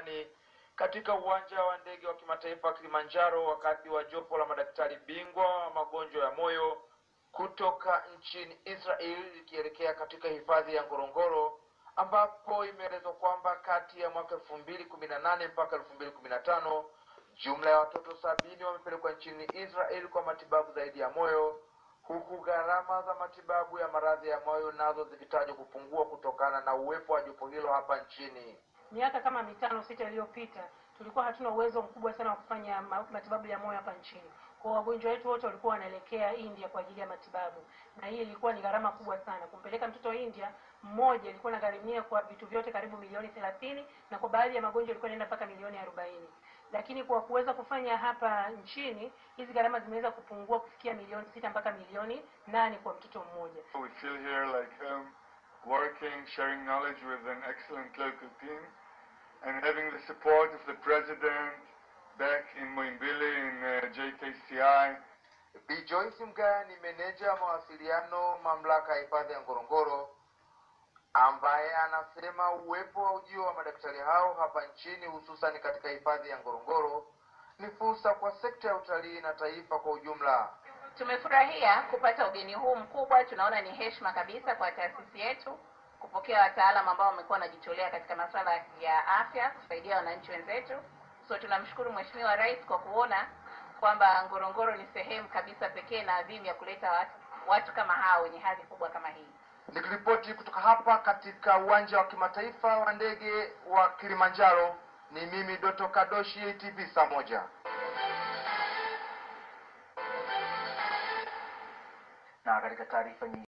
Amani katika uwanja wa ndege wa kimataifa wa Kilimanjaro wakati wa jopo la madaktari bingwa wa magonjwa ya moyo kutoka nchini Israel likielekea katika hifadhi ya Ngorongoro ambapo imeelezwa kwamba kati ya mwaka elfu mbili kumi na nane mpaka elfu mbili kumi na tano jumla ya watoto sabini wamepelekwa nchini Israel kwa matibabu zaidi ya moyo huku gharama za matibabu ya maradhi ya moyo nazo zikitajwa kupungua kutokana na uwepo wa jopo hilo hapa nchini. Miaka kama mitano sita iliyopita tulikuwa hatuna uwezo mkubwa sana wa kufanya ma- matibabu ya moyo hapa nchini. Kwa wagonjwa wetu wote walikuwa wanaelekea India kwa ajili ya matibabu, na hii ilikuwa ni gharama kubwa sana. Kumpeleka mtoto India mmoja ilikuwa inagharimia kwa vitu vyote karibu milioni thelathini na kwa baadhi ya magonjwa ilikuwa inaenda mpaka milioni arobaini lakini kwa kuweza kufanya hapa nchini hizi gharama zimeweza kupungua kufikia milioni sita mpaka milioni nane kwa mtoto mmoja. We feel here like home, working, sharing knowledge with an excellent local team, and having the support of the president back in Moimbili in uh, JKCI. Bi Joyce Mgaya ni meneja wa mawasiliano mamlaka ya hifadhi ya Ngorongoro ambaye anasema uwepo wa ujio wa madaktari hao hapa nchini hususan katika hifadhi ya Ngorongoro ni fursa kwa sekta ya utalii na taifa kwa ujumla. Tumefurahia kupata ugeni huu mkubwa. Tunaona ni heshima kabisa kwa taasisi yetu kupokea wataalamu ambao wamekuwa wanajitolea katika masuala ya afya kusaidia wananchi wenzetu. So tunamshukuru Mheshimiwa Rais kwa kuona kwamba Ngorongoro ni sehemu kabisa pekee na adhimu ya kuleta watu, watu kama hao wenye hadhi kubwa kama hii. Nikiripoti kutoka hapa katika uwanja wa kimataifa wa ndege wa Kilimanjaro, ni mimi Doto Kadoshi, ATV saa moja. Na katika taarifa nyingine